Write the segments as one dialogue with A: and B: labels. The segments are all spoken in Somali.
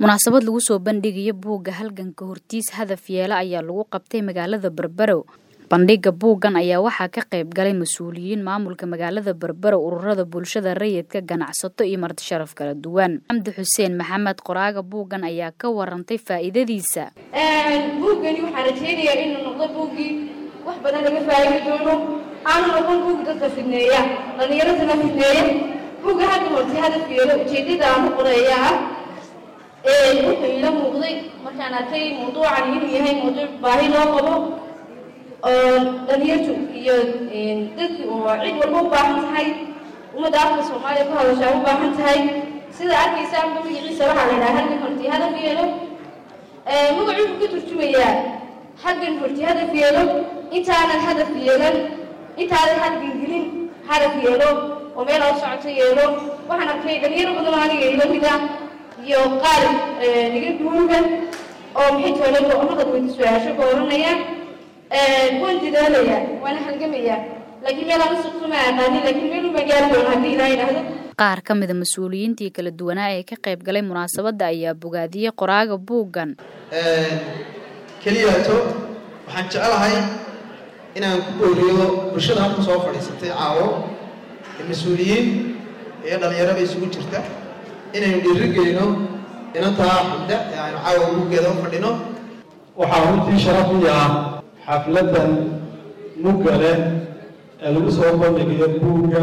A: munaasabad lagu soo bandhigayo buugga halganka hortiis hadaf yeela ayaa lagu qabtay magaalada berberow bandhiga buuggan ayaa waxaa ka qayb galay mas-uuliyiin maamulka magaalada berberow ururada bulshada rayidka ganacsato iyo marti sharaf kala duwan xamdi xuseen maxamed qoraaga buuggan ayaa ka warantay faa'iidadiisa
B: buuggani waxaan rajeynayaa inuu noqdo buuggii wax badan laga faa'idi doono aanu noqon buug dadka fidneeya dhallinyaradana fidneeya buugga hadda horti hadafkeeda ujeedada aan u qoreeyaa wuxuu ila muuqday markaan arkay mawduucan inuu yahay mawduuc baahi loo qabo oo dhalinyartu iyo dadki oo cid walba u baahan tahay ummadda afka soomaaliya ku hadashaa u baahan tahay sida arkaysaanba magaciisa waxaa la yidhaha halgan horti hadaf yeelo magacu wuxuu ka turjumayaa halgan horti hadaf yeelo intaanan hadaf yeelan intaadan halgan gelin hadaf yeelo oo meel oo socoto yeelo waxaan arkay dhalinyaro badan aniga ila mid ah iyo qaar niga guuga oo maxay toolaba ummadad weydi su-aasho ka oranaya waan dadaalayaa waana halgamayaa laakiin meel aan usuqto ma aqaanin laakiin meel uma gaari doono haddii ilaa idhaahdo
A: qaar ka mida mas-uuliyiintii kala duwanaa ee ka qayb galay munaasabadda ayaa bogaadiyey qoraaga buuggan
C: keliyaato waxaan jecelahay inaan ku booriyo bulshada halka soo fadhiisatay caawo ee mas-uuliyiin iyo dhallinyaraba isugu jirta inaynu dhiirigelino inantaa xamda ee aynu caawa buuggeeda u fadhino
D: waxaa runtii sharaf u yaha xafladdan mugga leh ee lagu soo bandhigayo buugga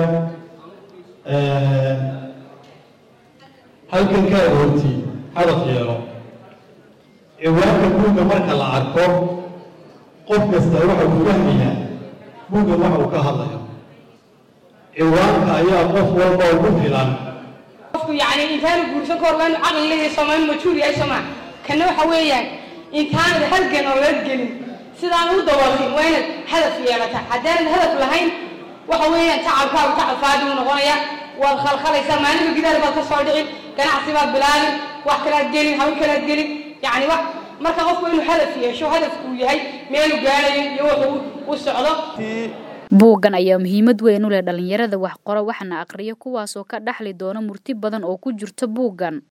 D: halkankaa horti hadaf yeelo ciwaanka buugga marka la arko qof kasta waxa uu fahmayaa buuggan waxa uu ka hadlayo ciwaanka ayaa qof walba ugu filan
E: qofku yacni intaanu guursan ka hor waa inu caqli leeyahay soomaali majuur yahay soomaa kana waxa weeyaan intaanad halgan oo laga gelin sidaan u daboolin waa inaad hadaf yeelata haddaanad hadaf lahayn waxa weeyaan tacabkaagu tacab faadi uu noqonaya waad khalkhalaysaa maalinka gidaar baad ka soo dhicin ganacsi baad bilaabin wax kalaad gelin hawl kalaad gelin yacni wax marka qofku inuu hadaf yeesho hadafkuu yahay meelu gaarayo iyo wuxuu u socdo
A: buuggan ayaa muhiimad weyn u leh dhallinyarada wax qoro waxna aqriyo kuwaasoo ka dhaxli doona murti badan oo ku jirta buuggan